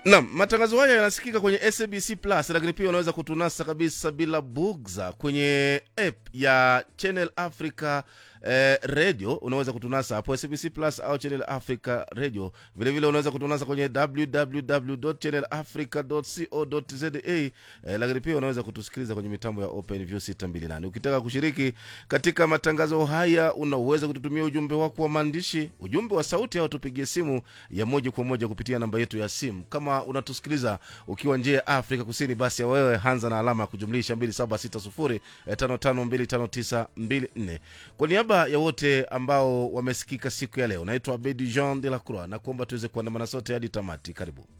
Naam, matangazo haya yanasikika kwenye SABC Plus, lakini pia unaweza kutunasa kabisa bila bugza kwenye app ya Channel Africa eh, radio. Unaweza kutunasa hapo SABC Plus au Channel Africa radio. Vile vile unaweza kutunasa kwenye www.channelafrica.co.za eh, lakini pia unaweza kutusikiliza kwenye mitambo ya OpenView 628. Ukitaka kushiriki katika matangazo haya, unaweza kututumia ujumbe wako wa maandishi, ujumbe wa sauti, au tupigie simu ya moja kwa moja kupitia namba yetu ya simu. Kama unatusikiliza ukiwa nje ya Afrika Kusini, basi ya wewe hanza na alama ya kujumlisha 2760552594. Kwa niaba ya wote ambao wamesikika siku ya leo, naitwa Abedi Jean de la Croix na kuomba tuweze kuandamana sote hadi tamati. Karibu.